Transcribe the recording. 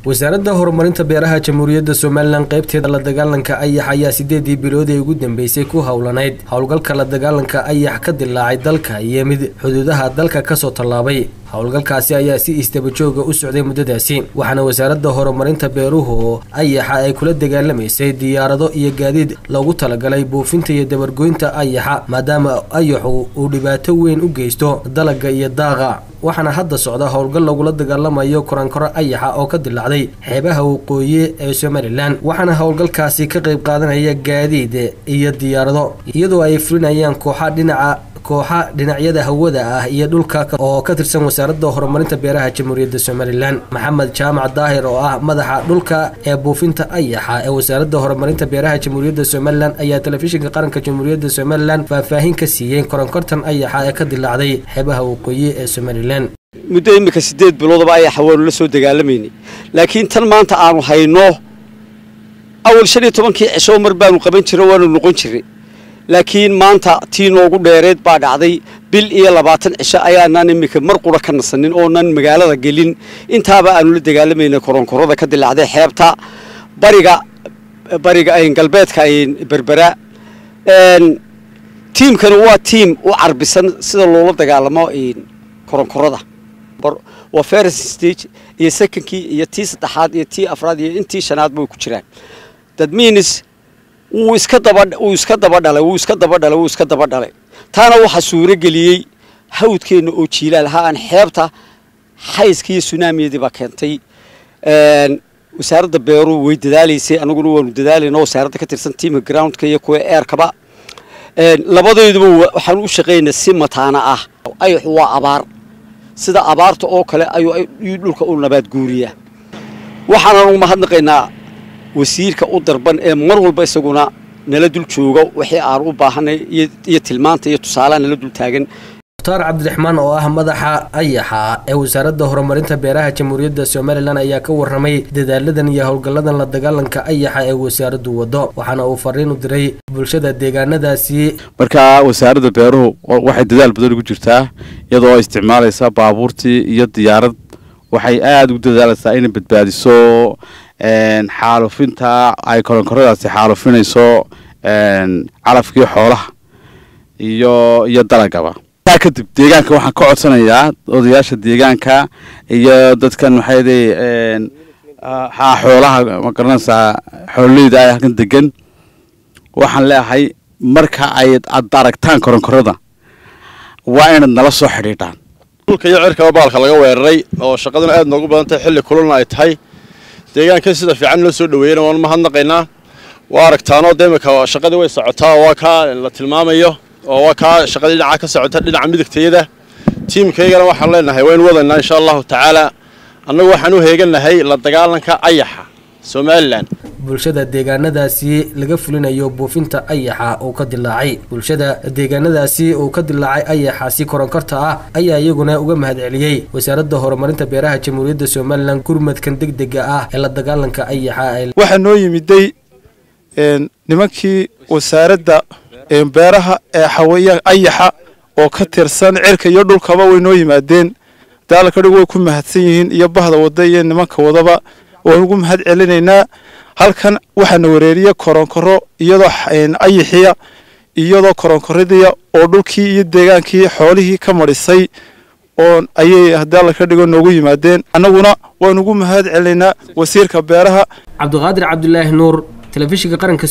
wasaaradda horumarinta beeraha jamhuuriyadda somalilan qaybteeda la dagaalanka ayax ayaa sideedii bilood ee ugu dambeysay ku howlanayd howlgalka la dagaalanka ayax ka dilaacay dalka iyo mid xuduudaha dalka kasoo tallaabay howlgalkaasi ayaa si isdabajooga u socday muddadaasi waxaana wasaaradda horumarinta beeruhu ayaxa ay kula dagaalamaysay diyaarado iyo gaadiid loogu talagalay buufinta iyo dabargoynta ayaxa maadaama ayaxu uu dhibaato weyn u geysto dalagga iyo daaqa waxaana hadda socda howlgal lagula dagaalamayo korankoro ayaxa oo ka dilaacday xeebaha waqooyi ee somalilan waxaana howlgalkaasi ka qayb qaadanaya gaadiid iyo diyaarado iyadoo ay fulinayaan kooxa dhinaca kooxa dhinacyada hawada ah iyo dhulka oo ka tirsan wasaaradda horumarinta beeraha jamhuuriyadda somalilan maxamed jaamac daahir oo ah madaxa dhulka ee buufinta ayaxa ee wasaaradda horumarinta beeraha jamhuuriyadda somalilan ayaa telefishinka qaranka jamhuuriyadda somalilan faahfaahin ka siiyey koronkortan ayaxa ee ka dilaacday xeebaha waqooyi ee somalilan muddo iminka sideed biloodaba ayaxa waanu la soo dagaalamaynay laakiin tan maanta aanu hayno awal shan iyo tobankii cisho mar baanu qaban jirray waanu noqon jirray laakiin maanta tii noogu dheereed baa dhacday bil iyo labaatan cisho ayaanaan iminka mar qura ka nasanin oonan magaalada gelin intaaba aanu la dagaalamayna koronkorada ka dilaacday xeebta bariga bariga galbeedka berbera tiimkani waa tiim u carbisan sida loola dagaalamo koronkorada waa first stage iyo secondkii iyo tii saddexaad iyo tii afraad iyo intii shanaad bay ku jiraan that means wuu iska daba wuu iska daba dhalay wuu iska daba dhalay wuu iska daba dhalay taana waxaa suuro geliyey hawdkeenna oo jiilaal ha aan xeebta xayska iyo sunaamiyadii baa keentay wasaaradda beeruhu way dadaalaysay anaguna waanu dadaalayna wasaaradda ka tirsan tiamka groundka iyo kuwa eerkaba labadayduba waxaan u shaqaynaa si mataana ah ayaxu waa abaar sida abaarta oo kale ayuu dhulka u nabaad guuriyaa waxaanan u mahadnaqaynaa wasiirka u darban ee mar walba isaguna nala dul jooga wixii aan u baahanay iyo tilmaanta iyo tusaalaha nala dul taagan mukhtaar cabdiraxmaan oo ah madaxa ayaxa ee wasaaradda horumarinta beeraha jamhuuriyadda somalilan ayaa ka warramay dadaaladan iyo howlgalladan la dagaalanka ayaxa ee wasaaraddu wado waxaana uu fariin u diray bulshada deegaanadaasi markaa wasaaradda beeruhu waxay dadaal badan ugu jirtaa iyadoo isticmaalaysa baabuurtii iyo diyaarad waxay aada ugu dadaalaysaa inay badbaadiso xaalufinta ay koronkoradaasi xaalufinayso calafkii xoolaha iyo iyo dalagaba taa kadib deegaanka waxaan ka codsanayaa odayaasha deegaanka iyo dadkan maxayde haa xoolaha ma garanaysaa xoololeyda ay halkan degan waxaan leeyahay marka ay ad aragtaan koronkorada waa inaad nala soo xidhiidhaan dhulka iyo cirkaba baalka laga weeraray oo shaqaduna aad noogu badan tahay xilli kululna ay tahay deegaanka sida fiican loo soo dhaweeyana waan mahadnaqaynaa waa aragtaanoo de imika shaqadii way socotaa oo waa kaa la tilmaamayo oo waa kaa shaqadii dhinaca ka socota dhinaca midigtayada tiimkaygana waxaan leenahay waynu wadaynaa insha allahu tacaala annagu waxaan u heeganahay la dagaalanka ayaxa somalilan bulshada deegaanadaasi laga fulinayo buufinta ayaxa uu ka dilaacay bulshada deegaanadaasi uu ka dilaacay ayaxaasi koronkorta ah ayaa iyaguna uga mahad celiyey wasaaradda horumarinta beeraha jamhuuriyadda somalilan gurmadkan deg dega ah ee la dagaalanka ayaxa waxaa noo yimiday nimankii wasaaradda beeraha ee xawayaan ayaxa oo ka tirsan cirka iyo dhulkaba way noo yimaadeen daalakadhig way ku mahadsan yihiin iyo bahda wada iyo nimanka wadaba waan ugu mahad celinaynaa halkan waxaana wareeriya koronkoro iyadoo ayaxiya iyadoo koronkoradiya oo dhulkii iyo deegaankii xoolihii ka madhisay oo ayay hadaala ka dhigo noogu yimaadeen annaguna waan ugu mahad celinaynaa wasiirka beeraha cabdiqaadir cabdulaahi nuur telefishinka qaranka